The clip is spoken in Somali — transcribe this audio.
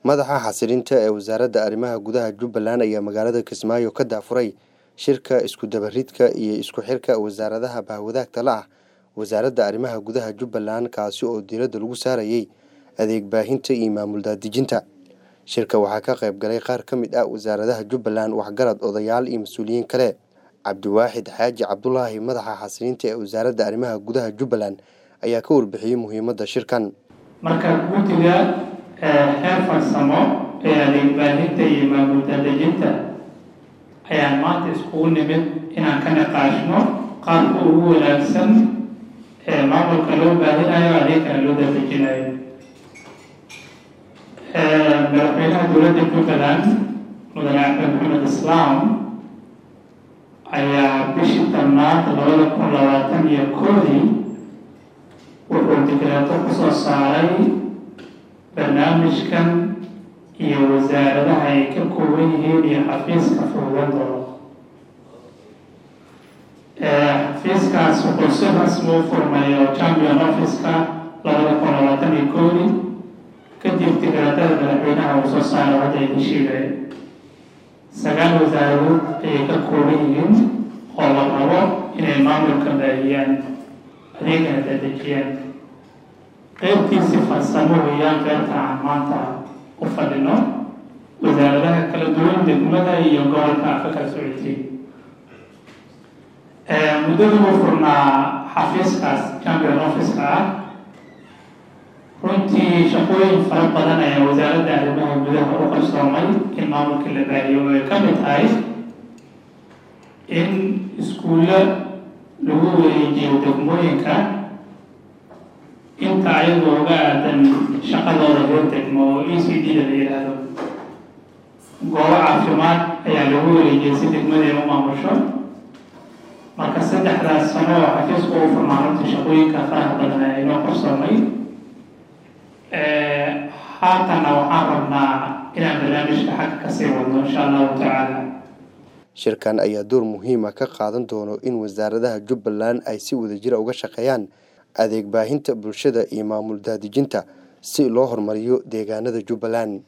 madaxa xasilinta ee wasaaradda arrimaha gudaha jubbaland ayaa magaalada kismaayo ka daafuray shirka isku dabaridka iyo isku xirka wasaaradaha bahwadaagta la ah wasaaradda arrimaha gudaha jubbaland kaasi oo diiradda lagu saarayay adeeg baahinta iyo maamul daadejinta shirka waxaa ka qayb galay qaar ka mid ah wasaaradaha jubbaland waxgarad odayaal iyo mas-uuliyiin kale cabdiwaaxid xaaji cabdulaahi madaxa xasilinta ee wasaaradda arrimaha gudaha jubbaland ayaa ka warbixiyey muhiimadda shirkan marka guddiga xeer farsamo ee adeeg baahinta iyo maamul daadejinta ayaan maanta iskugu nimid inaan ka niqaashno qaabka ugu wanaagsan ee maamulka loo baahinayo adeegkana loo daadejinayo madaxweynaha dowladda jubbaland mudane axmed maxamed islaam ayaa bishii tobnaad labada kun labaatan iyo koodii wuxuu digreeto kusoo saaray barnaamijkan iyo wasaaradaha ay ka kooban yihiin iyo xafiiska fuudadooda xafiiskaas wuxuu si rasmi u furmayo champion office-ka labada kun labaatan iyo koodii kadib digreetada madaxweynaha uu soo saaray hadda idin sheegay sagaal wasaaradood ayay ka kooban yihiin oo la rabo inay maamulka baahiyaan adeegana daadejiyaan qeybtiisi farsamo weeyaan qeybta aan maanta u fadhino wasaaradaha kala duwan degmada iyo gobolka afa kala socotay muddadii uu furnaa xafiiskaas champion office-ka ah runtii shaqooyin fara badan ayaa wasaaradda arrimaha gudaha u qarsoomay in maamulka la baahiyo ay ka mid tahay in iskuulla lagu wareejiyo degmooyinka inta ayagoo uga aadan shaqadooda reer degmo oo e c d da la yidhaahdo goobo caafimaad ayaa lagu wareejiyay si degmadii u maamusho marka saddexdaas sano oo xafiisku u furnaa runtii shaqooyinka faraha badan ayaa inoo qarsoomay haatanna waxaan rabnaa inaan barnaamijka xagga kasii wadno insha allahu tacaala shirkan ayaa door muhiima ka qaadan doono in wasaaradaha jubbaland ay si wadajira uga shaqeeyaan adeeg baahinta bulshada iyo maamul daadejinta si loo horumariyo deegaanada jubbaland